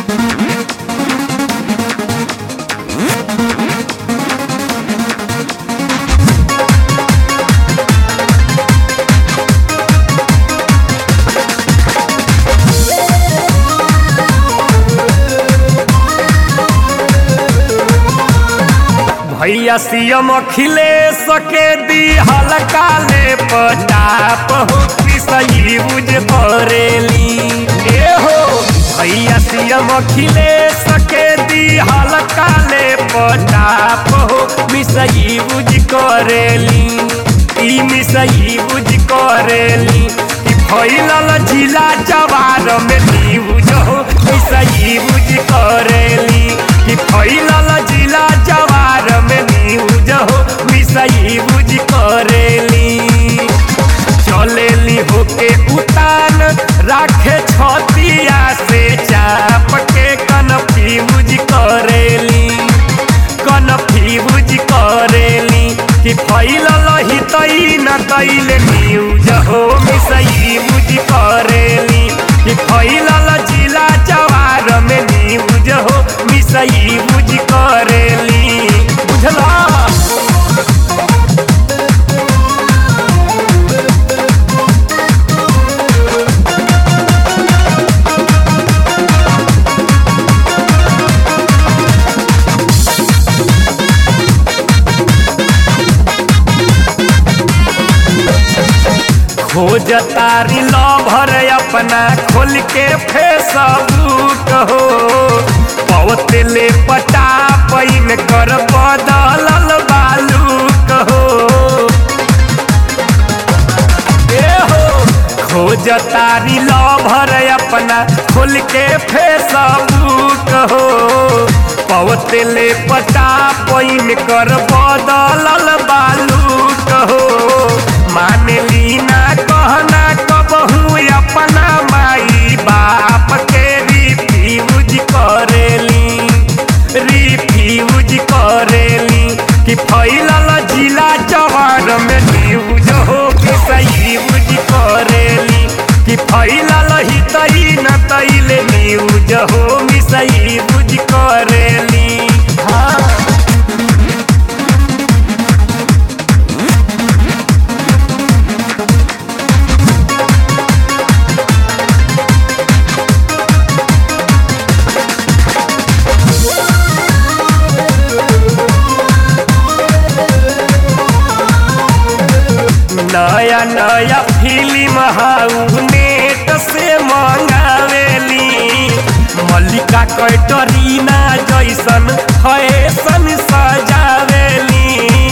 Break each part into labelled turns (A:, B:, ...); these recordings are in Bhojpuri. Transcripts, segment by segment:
A: भैया सीएम अखिलेश के दी हल्का ले पटाप हो कि सही बुझ करेली ए हो भैया सीएम अखिलेश के दी हल्का ले पटाप हो मिसई बुझ करेली ई मिसई बुझ करेली कि फैलल जिला जवार में न्यूज हो मिसई बुझ करेली कि फैलल जिला जवार में न्यूज हो मिसई बुझ करेली चलेली होके उतान राखे छतिया से चाप के कनफी बुझ करेली कनफी बुझ करेली कि फैलल ही तई न कैले न्यूज हो मिसई बुझ करेली कि फैलल जिला जवार में न्यूज हो मिसई बुझ करेली बुझला खोज तारी लभर अपना खोल के फेसबुक हो पवतले पटा पैन कर बदलल बालूक हो ए हो खोज तारी लभर अपना खोल के फेसबुक हो पवतले पटा पैन कर बदलल बालूक हो मानली ना कहना कबहू अपना माई बाप के रिफ्यूज करेली रिफ्यूज करेली कि फैलल जिला जवार में न्यूज हो कि सही बुझ करेली कि फैलल ही तई न तैले न्यूज हो मिसई बुझ करेली हाँ नया नया फिल्म हाउ नेट से मंगावेली मल्लिका कैटरीना जैसन फैशन सजावेली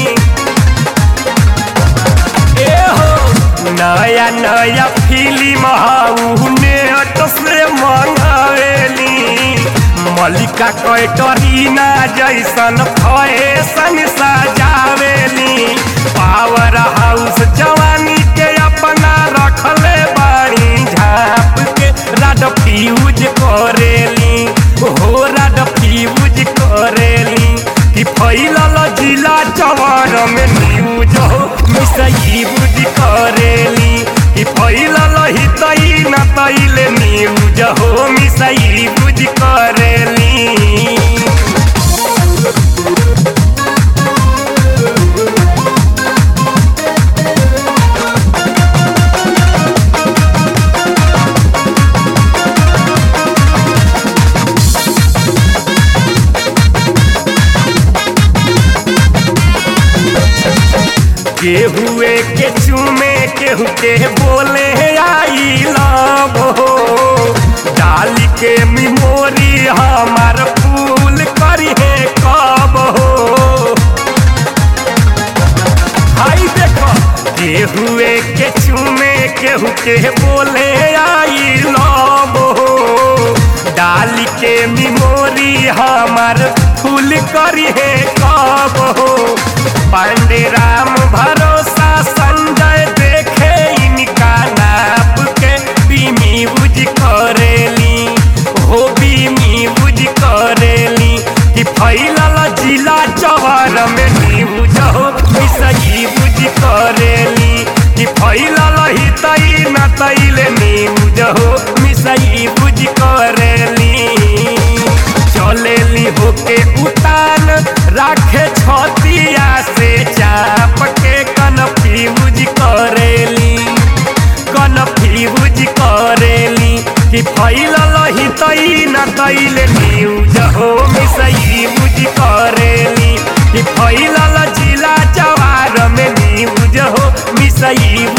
A: ए हो नया नया फिल्म हाउ नेट से मंगावेली मल्लिका कैटरीना जैसन फैशन सजावेली पावर हाउस जवानी के अपना रखले बाड़ी झाप के राड फ्यूज करेली हो राड फ्यूज करेली कि फैलल जिला जवार में न्यूज हो मिसई बुझ करेली कि फैलल ही तई न तैले न्यूज हो मिसई बुझ करेली केहुए के चूमे केहू के बोले आई लव हो डाली के मिमोरी हमार फूल करी है कब हो हाई देखो केहुए के चूमे केहू के बोले आई लव हो डाली के मिमोरी हमार फूल करी है कब हो पांडे राम भरोसा संजय देखे इनका नाप के बीमी बुझ करेली हो बीमी बुझ करेली कि फैलल जिला जवार में न्यूज हो मिसई बुझ करेली कि फैलल ही तई न तैले न्यूज हो मिसई बुझ करेली चलेली होके उतान राखे छतिया से चाप के कन्फ्यूज करेली कन्फ्यूज करेली कि फैलल ही तई न तैले न्यूज हो मिसई बुझ करेली कि फैलल जिला जवार में न्यूज हो मिसई